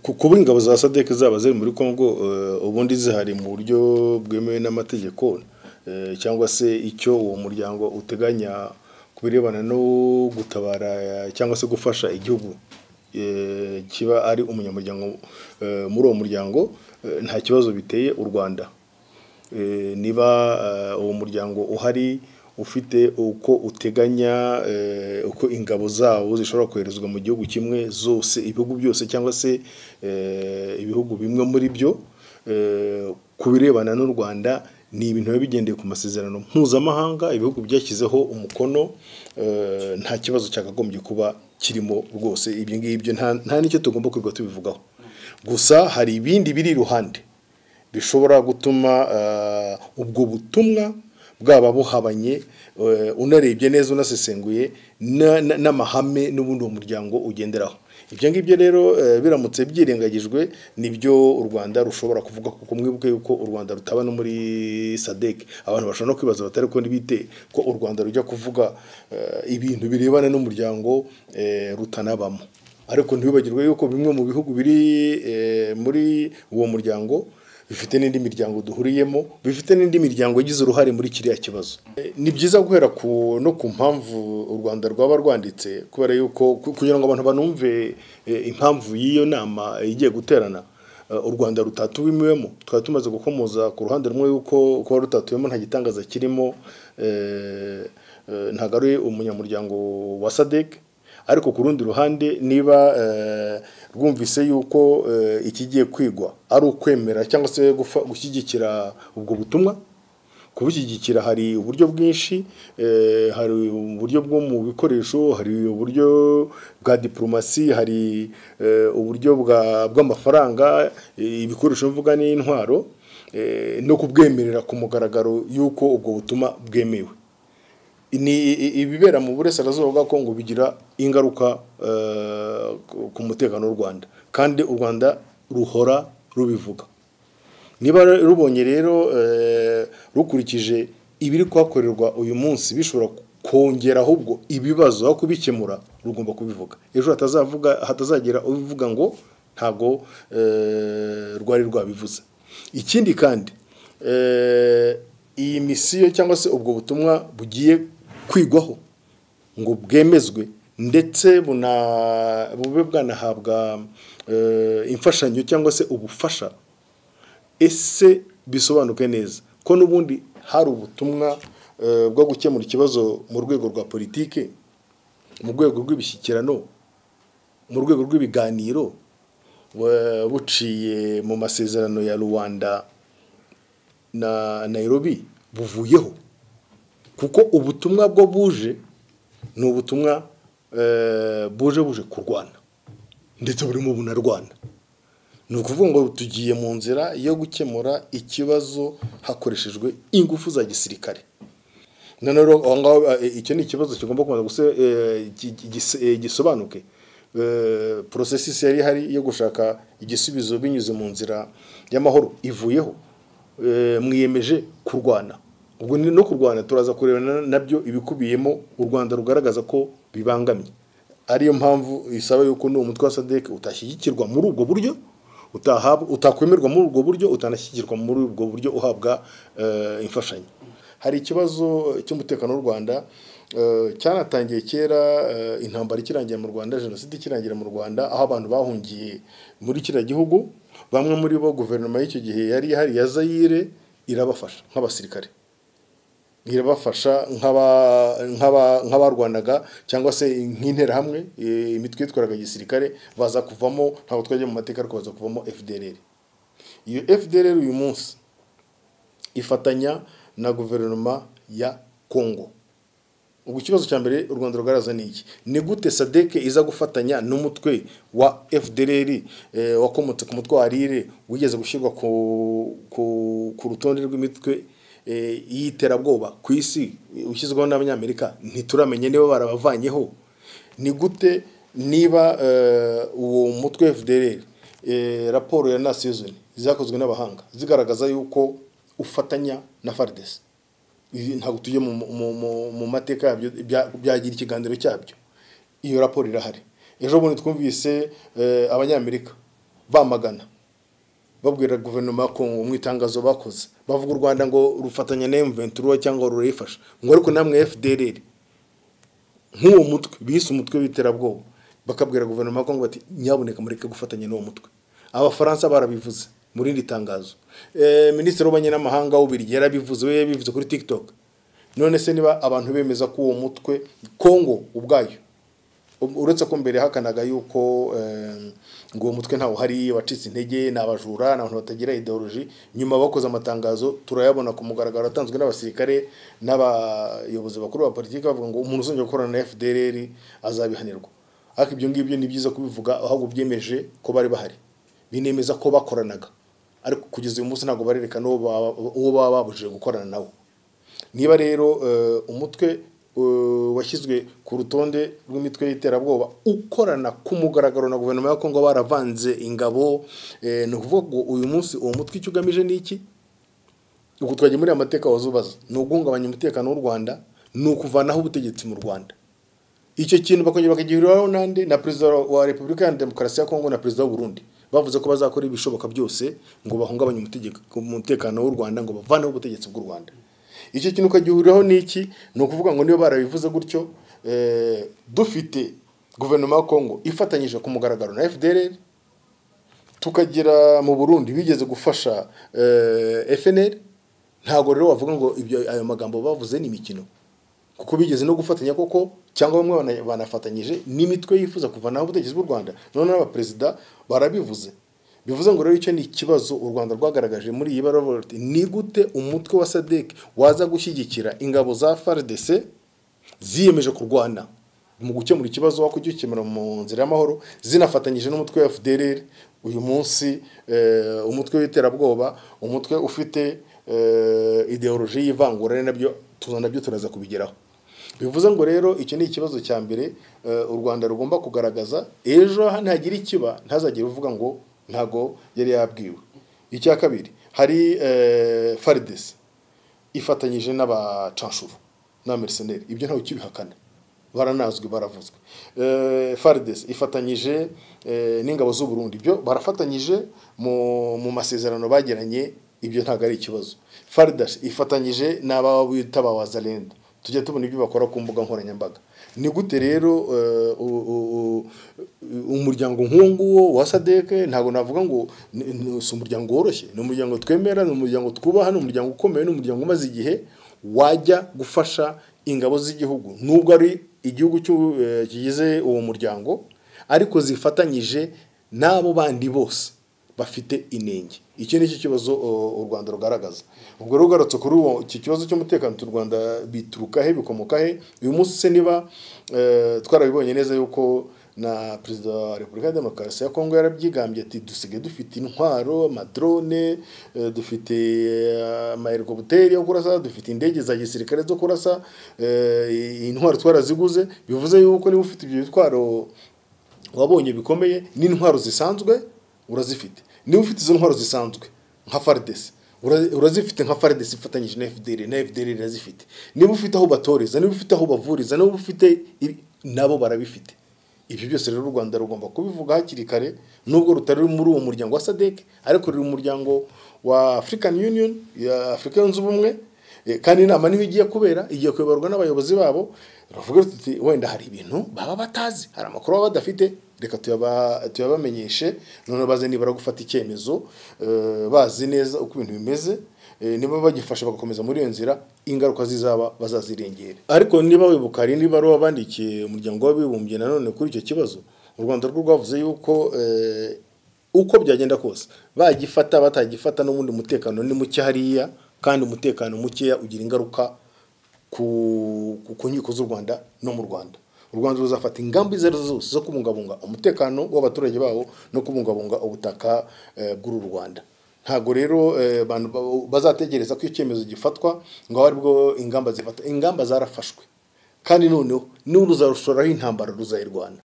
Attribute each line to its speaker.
Speaker 1: kuba ingabo za sadeke zaba ziri muri congo ubundi zihari mu buryo bwemewe n'amategeko cyangwa se icyo uwo muryango uteganya ku birebana no gutabara cyangwa se gufasha igihugu kiba ari umunyamuryango muri uwo muryango nta kibazo biteye u rwanda niba uwo muryango uhari ufite uko uteganya uko ingabo zawo zishobora koherezwa mu gihugu kimwe zose ibihugu byose cyangwa se ibihugu bimwe muri byo ku birebana n'u rwanda ni ibintu biba bigendeye ku masezerano mpuzamahanga ibihugu byashyizeho umukono nta kibazo cyakagombye kuba kirimo rwose ibyo ngibyo nta n'icyo tugomba kwirirwa tubivugaho gusa hari ibindi biri iruhande bishobora gutuma ubwo butumwa bwaba buhabanye unarebye neza unasesenguye n'amahame n'ubundi uwo muryango ugenderaho ibyo ngibyo rero biramutse byirengagijwe nibyo u rwanda rushobora kuvuga kuko mwibuke yuko u rwanda rutaba no muri sadek abantu bashobora no kwibaza batari ko ntibite ko u rwanda rujya kuvuga ibintu birebana n'umuryango rutanabamo ariko ntibibagirwe yuko bimwe mu bihugu biri muri uwo muryango bifite n'indi miryango duhuriyemo bifite n'indi miryango yagize uruhare muri kiriya kibazo ni byiza guhera no ku mpamvu u rwanda rwaba rwanditse kubera yuko kugira ngo abantu banumve impamvu y'iyo nama igiye guterana u rwanda rutatuwimiwemo twari tumaze gukomoza ku ruhande rumwe yuko kuba rutatuwemo nta gitangaza kirimo ntabwo ari umunyamuryango wa sadek ariko ku rundi ruhande niba rwumvise yuko ikigiye kwigwa ari ukwemera cyangwa se gushyigikira ubwo butumwa kubushyigikira hari uburyo bwinshi hari uburyo bwo mu bikoresho hari uburyo bwa diporomasi hari uburyo bw'amafaranga ibikoresho mvuga n'intwaro no kubwemerera ku mugaragaro y'uko ubwo butumwa bwemewe ni ibibera mu burasirazuba bwa kongo bigira ingaruka ku mutekano w'u rwanda kandi u rwanda ruhora rubivuga niba rubonye rero rukurikije ibiri kuhakorerwa uyu munsi bishobora kongera ahubwo ibibazo aho kubikemura rugomba kubivuga ejo hatazavuga hatazagira ubivuga ngo ntabwo rwari rwabivuze ikindi kandi iyi misiyo cyangwa se ubwo butumwa bugiye kwigwaho ngo bwemezwe ndetse bube bwanahabwa imfashanyo cyangwa se ubufasha ese bisobanuke neza ko n'ubundi hari ubutumwa bwo gukemura ikibazo mu rwego rwa politiki mu rwego rw'ibishyikirano mu rwego rw'ibiganiro buciye mu masezerano ya rubanda na nayirobi buvuyeho kuko ubutumwa bwo buje ni ubutumwa buje buje kurwana ndetse burimo bunarwana ni ukuvuga ngo tugiye mu nzira yo gukemura ikibazo hakoreshejwe ingufu za gisirikare noneho aho ngaho icyo ni ikibazo kigomba kubanza gisobanuke porosesi yari ihari yo gushaka igisubizo binyuze mu nzira y'amahoro ivuyeho mwiyemeje kurwana ubwo ni no kurwana turaza kurebana nabyo ibikubiyemo u rwanda rugaragaza ko bibangamye ariyo mpamvu isaba yuko n'uwo mutwe wa sadeke utashyigikirwa muri ubwo buryo utakwemerwa muri ubwo buryo utanashyigikirwa muri ubwo buryo uhabwa imfashanyo hari ikibazo cy'umutekano w'u rwanda cyanatangiye kera intambara ikirangira mu rwanda jenoside ikirangira mu rwanda aho abantu bahungiye muri kiriya gihugu bamwe muri bo guverinoma y'icyo gihe yari ihari ya zayire irabafasha nk'abasirikare irabafasha nk'abarwanaga cyangwa se nk'interahamwe imitwe yitwaraga gisirikare baza kuvamo ntabwo twajya mu mateka ariko baza kuvamo fdr iyo fdr uyu munsi ifatanya na guverinoma ya kongo ubu ikibazo cya mbere u rwanda rugaragaza ni iki ni gute sadeke iza gufatanya n'umutwe wa fdr wakomotse ku mutwe wa rire wigeze gushyirwa ku rutonde rw'imitwe y'iterabwoba ku isi ushyizweho n'abanyamerika ntituramenye niba barabavanyeho ni gute niba uwo mutwe wa fdr raporo ya nasiyozoni zakozwe n'abahanga zigaragaza yuko ufatanya na fardesi ntabwo tujye mu mateka yabyo byagira ikiganiro cyabyo iyo raporo irahari ejo bundi twumvise abanyamerika bamagana babwira guverinoma ko mu itangazo bakoze bavuga u rwanda ngo rufatanya na emuventiruwa cyangwa rurayifasha ngo ariko namwe efudereri nk'uwo mutwe bise umutwe w'iterabwoba bakabwira guverinoma ko ngo bati nyaboneka mureke gufatanya n'uwo mutwe abafaransa barabivuze mu rindi tangazo Eh, minisitiri w'abanyamahanga w'ubirigi yarabivuze we yabivuze kuri tiktok none se niba abantu bemeza ko uwo mutwe kongo ubwayo Um, uretse ko mbere hakanaga yuko eh, ngo uwo mutwe ntawe uhari wacitse intege ni abajura ni abantu batagira ideoloji nyuma bakoze amatangazo turayabona ku mugaragaro atanzwe n'abasirikare n'abayobozi bakuru ba politiki bavuga ngo umuntu uzongera gukorana na FDLR azabihanirwa ariko ibyo ngibyo ni byiza kubivuga ahubwo byemeje ko bari bahari binemeza ko bakoranaga ariko kugeza uyu munsi ntabwo barerekana uwo baba- uwo baba babujije gukorana nawe niba rero eh, umutwe eh, washyizwe ku rutonde rw'imitwe y'iterabwoba ukorana ku mugaragaro na guverinoma ya kongo baravanze ingabo eh, ni ukuvuga ngo uyu munsi uwo mutwe icyo ugamije ni iki ubwo twajya muri amateka wazubaza ni uguhungabanya umutekano w'u rwanda ni ukuvanaho ubutegetsi mu rwanda icyo kintu bakongera bakagihuriraho nande na perezida wa repubulika ya demokarasi ya kongo na perezida w'uburundi bavuze ko bazakora ibishoboka byose ngo bahungabanye umutegeko- umutekano w'u rwanda ngo bavaneho ubutegetsi bw'u rwanda icyo kintu ukagihuriraho n'iki ni ukuvuga ngo niba barabivuze gutyo eh, dufite guverinoma ya kongo ifatanyije ku mugaragaro na fdr tukagira mu burundi bigeze gufasha eh, fnr ntabwo rero wavuga ngo ibyo ayo magambo bavuze ni imikino kuko bigeze no gufatanya koko cyangwa bamwe bana- banafatanyije n'imitwe yifuza kuvanaho ubutegetsi bw'u rwanda none n'abaperezida barabivuze bivuze ngo rero icyo ni ikibazo u rwanda rwagaragaje muri iyi baruwa ni gute umutwe wa sadek waza gushyigikira ingabo za fardc ziyemeje kurwana mu gukemura ikibazo wako ugikemura mu nzira y'amahoro zinafatanyije n'umutwe wa FDLR uyu munsi eh, umutwe w'iterabwoba umutwe ufite eh, ideoloji y'ivangura ari nabyo tuza nabyo turaza kubigeraho bivuze ngo rero icyo ni ikibazo cya mbere eh, u Rwanda rugomba kugaragaza ejo ntagira ikiba ntazagire uvuga ngo ntago yari yabwiwe icya kabiri hari eh, faridesi ifatanyije n'abacanshuro n'abamerseneri ibyo ntawe ukibihakana baranazwi baravuzwe Eh, fardes ifatanyije eh, n'ingabo z'u Burundi ibyo barafatanyije mu mu masezerano bagiranye ibyo ntabwo ari ikibazo fardes ifatanyije n'aba bita ba wazalenda tujya tubona ibyo bakora ku mbuga nkoranyambaga ni gute rero eh, u- u- u- umuryango nk'uwo nguwo wa sadeke ntabwo navuga ngo ni- ni- si umuryango woroshye ni umuryango twemera ni umuryango twubaha ni umuryango ukomeye ni umuryango umaze igihe wajya gufasha ingabo z'igihugu nubwo ari igihugu cy'u- eh, kigize uwo muryango ariko zifatanyije n'abo bandi bose bafite inenge iki ni cyo kibazo o- u Rwanda rugaragaza ubwo rero ugarutse kuri uwo iki kibazo cy'umutekano tu Rwanda bituruka he bikomoka he uyu munsi se niba eh, twarabibonye neza yuko na perezida wa repubulika ya demokarasi ya kongo yarabyigambye ati dusigaye dufite intwaro amadrone eh, dufite eh, amahelikoputeri yo kurasa dufite indege za gisirikare zo kurasa eh, intwaro twaraziguze bivuze yuko niba ufite ibyo bitwaro wabonye bikomeye n'intwaro zisanzwe urazifite niba ufite izo ntwaro zisanzwe nka faridesi ura- urazifite nka faridesi ifatanyije na fdr na fdr irazifite niba ufite aho batoreza niba ufite aho bavuriza niba ufite ibi- nabo barabifite ibyo byose rero u rwanda rugomba kubivuga hakiri kare nubwo rutari muri uwo muryango wa sadek ariko ruri mu muryango wa african union ya afurika yunze ubumwe Eh, kandi inama niho igiye kubera igiye kuyoborwa n'abayobozi babo turavuga tuti wenda hari ibintu baba batazi hari amakuru baba badafite reka tuyaba- tuyabamenyeshe none baze nibara gufata icyemezo eh, bazi neza uko ibintu bimeze eh, niba bagifashe bagakomeza muri iyo nzira ingaruka zizaba bazazirengera ariko niba wibuka hari niba ari bandikiye umuryango w'abibumbye nanone kuri icyo kibazo u rwanda rwo rwavuze yuko eh, uko byagenda kose bagifata batagifata n'ubundi umutekano ni muke hariya kandi umutekano mukeya ugira ingaruka ku, ku, ku nkiko z'u rwanda no mu rwanda u rwanda ruzafata ingamba izo arizo zose zo kubungabunga umutekano w'abaturage bawo no kubungabunga ubutaka eh, bw'uru rwanda ntabwo rero eh, abantu ba- bazategereza ko icyemezo gifatwa ngo abe aribwo ingamba zifata ingamba zarafashwe kandi noneho niba ruzarushoreraho intambara ruzayirwana